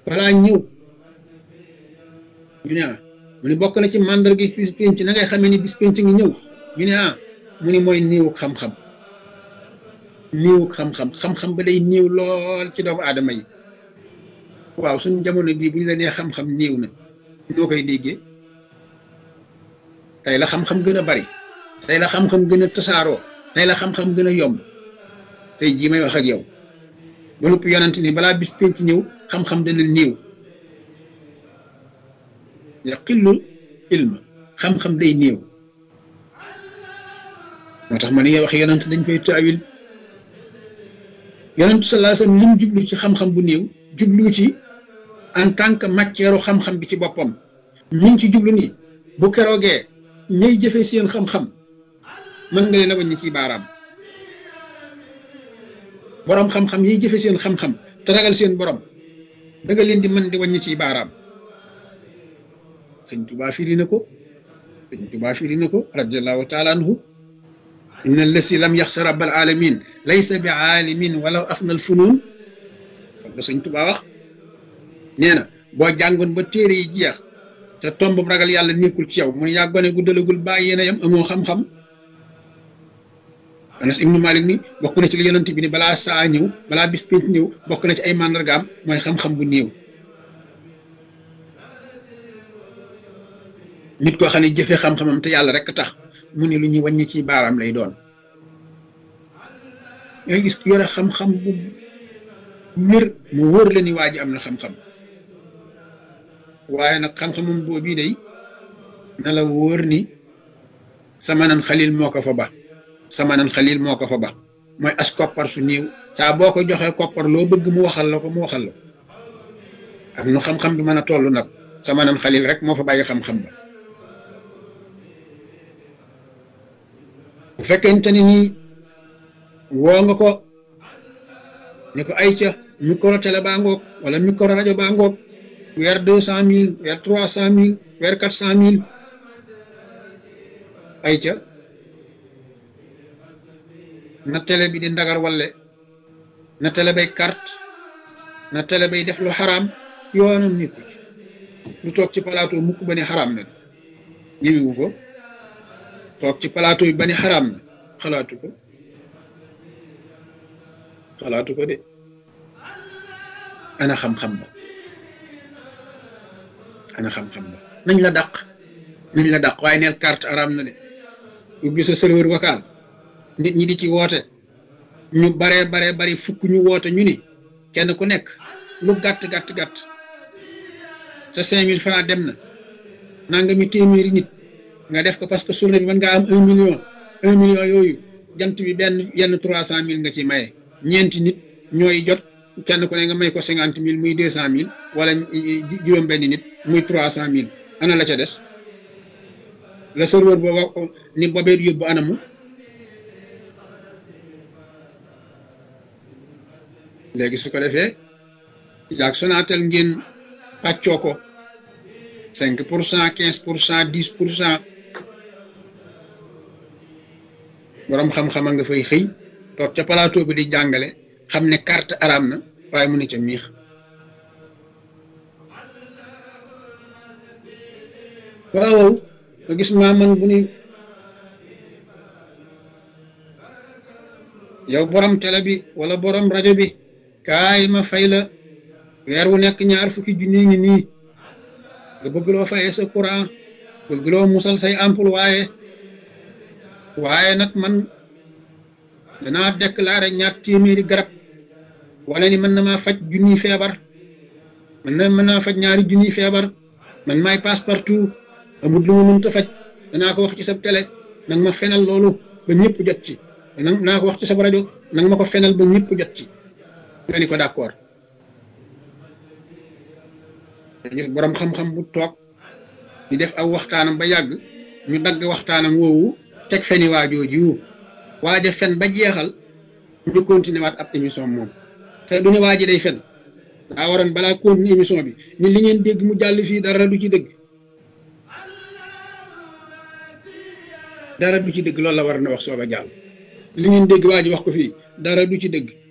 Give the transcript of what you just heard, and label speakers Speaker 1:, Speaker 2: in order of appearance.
Speaker 1: balaa ñëw ñu ne ah mu ni bokk na ci màndarga bis penc na ngay xamee ni bis penc ngi ñëw ñu ne ah mu ni mooy niiwuk xam-xam niiwuk xam-xam xam-xam ba day niiw lool ci doomu aadama yi waaw suñu jamono bii bu ñu la nee xam-xam niiw na ñoo koy déggee tey la xam-xam gën a bari tey la xam-xam gën a tasaaroo tey la xam-xam gën a yomb tey jii may wax ak yow ba noppi yonent ni balaa bis penc ñëw xam-xam dana niiw yaqillul ilma xam-xam day néew moo tax ma ne wax yonent dañ koy taawil yonent sallallahu alayhi wasallam li mu jublu ci xam-xam bu néew jublu ci en tant que matière xam-xam bi ci boppam mi ngi ci jublu ni bu keroogee ñay jëfe seen xam-xam mën nga leen a wàññi ci baaraam borom xam-xam yiy jëfe seen xam-xam te ragal seen borom da nga leen di mën di wàññi ci baaraam sëñ Tuubaa firi na ko sëñ Tuubaa firi na ko radiallahu taala anhu inna allasi lam yaxsa rabbal alamin laysa bi aalimin walaw afna al funun la sëñ Tuubaa wax nee na boo jàngoon ba téere yi jeex te tomb ragal yàlla nekkul ci yow mun yaa gone gu dalagul bàyyi yéen a yam amoo xam-xam Anas ibnu Malik ni bokk na ci li yonent bi ni balaa saa ñëw balaa bis pénc ñëw bokk na ci ay màndargaam mooy xam-xam bu néew nit koo xam ne jëfe xam-xamam te yàlla rek tax mu ne lu ñuy wàññi ci baaraam lay doon nga gis yore xam-xam bu wér mu wóor la ni waa ji am na xam-xam waaye nag xam-xamam boobu day na la wóor ni samanan xalil moo ko fa ba samanan xalil moo ko fa ba mooy as koppar su néew saa boo ko joxee koppar loo bëgg mu waxal la ko mu waxal la ak nu xam-xam bi mën a toll nag samanan xalil rek moo fa bàyyi xam-xam ba bu fekkente ni nii woo nga ko ne ko ay ca micro télé baa ngoog wala micro rajo baa ngoog weer deux cent mille weer trois cent mille weer quatre cent mille ay ca na télé bi di ndagar walle na télé bay carte na télé bay def lu xaraam yoonam nekku ci lu toog ci plateau mukk ba ne xaraam na ñëwiwu ko toog ci plateau yi ba ne xaraam na xalaatu ko xalaatu ko de ana xam-xam ba ana xam-xam ba nañ la dàq nañ la dàq waaye neel carte araam na de ubbi sa serveur vocal nit ñi di ci woote ñu baree baree bari fukk ñu woote ñu ni kenn ku nekk lu gàtt gàtt gàtt sa cinq mille francs dem na nanga mi téeméeri nit nga def ko parce que journée bi mën ngaa am un million un million yooyu jant bi benn yenn trois cent mille nga ci maye ñeenti nit ñooy jot kenn ku ne nga may ko cinquante mille muy deux cent mille wala juróom benn nit muy trois cent mille ana la ca des la serveur booba ni bobee yóbbu anamu léegi su ko defee yaag Sonatel ngeen pàccoo ko cinq pour cent quinze pour cent dix pour cent boroom xam-xama nga fay xëy toog ca plateau bi di jàngale xam ne carte araam na waaye mu ne ca miix waaw nga gis maa man bu ni yow borom télé bi wala borom rajo bi kaay ma fay la weer wu nekk ñaar fukki junni ngi nii nga bëgg loo fayee sa courant bëgg loo musal say ampoule waaye waaye nag man danaa déclaré ñaar téeméeri garab wala ni mën na maa faj junniy feebar mën na mën naa faj ñaari junniy feebar man maay passe partout amul lu ma mënta faj danaa ko wax ci sa télé nag ma fenal loolu ba ñëpp jot ci danaa ko wax ci sa rajo nag ma ko fenal ba ñëpp jot ci nga ni ko d'accord gis borom xam-xam bu toog di def aw waxtaanam ba yàgg ñu dagg waxtaanam woowu teg feni waajooji wu waaja fen ba jeexal ñu continuer waat ab émission moom te du ne waaji day fen daa waroon balaa continuer émission bi ni li ngeen dégg mu jàll fii dara du ci dëgg dara du ci dëgg loolu la war na wax soog a jàll li ngeen dégg waa ji wax ko fii dara du ci dëgg